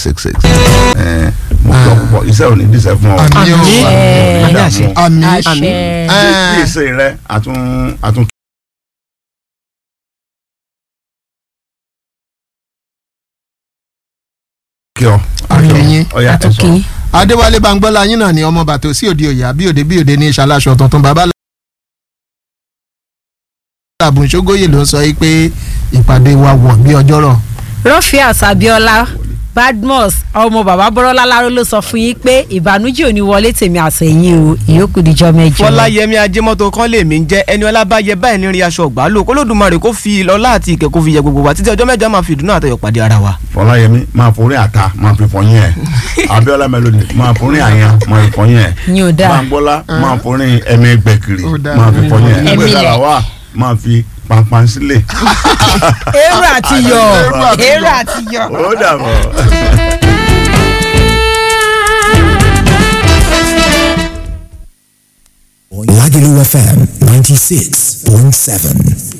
six six ẹ mo gbọ́ púpọ̀ iṣẹ́ ò ní díṣẹ́ fún ọ. Àmín o. Má dààmú. àmì àṣẹ bí bí ìṣe rẹ àtún àtún kí ọ. Àkíyín. ọ̀ya ẹ̀ sọ. àtúnkì adéwálé bangbọ́lá yín náà ni ọmọ bàtò sí òde òyà bí òde bí òde ní ìṣàlàṣọ tuntun bàbá làbùn ṣógóyè ló ń sọ yìí pé ìpàdé wa wọ̀ bí ọjọ́rọ̀ Rọ́fíàs Abíọ́lá Badmus ọmọ bàbá bọ́rọ́lá láró ló sọ fún yín pé ìbànújẹ́ ò ní wọlé tèmi àtẹ̀yìn o ìyókù díjọ́ mẹ́jọ. fọláyẹmí ajẹmọtò kan lèmi ń jẹ ẹni ọlábàyẹ báyìí ní rí aṣọ ọgbà lò kólódùmarè kó fi ìlọlá àti ìkẹ́ kó fi yẹ gbogbo wa títí ọjọ́ mẹ́jọ máa fi ìdùnnú àtayọ̀ pàdé ara wa. fọláyẹmí máa forí àta máa fi fọyín ẹ abiola melody máa forí àyàn máa fi fọyín ẹ Yín ò dáa. bangbọlá máa forí ẹmí gbẹkiri Ó dáa. máa fi fọyín ẹ Ẹ̀mí ẹgbẹ lẹ̀. sára wa máa fi pampan sílẹ̀ èrò àti yọ Èrò àti èrò àti yọ. ó dàbọ̀. Lagelu FM 96.7.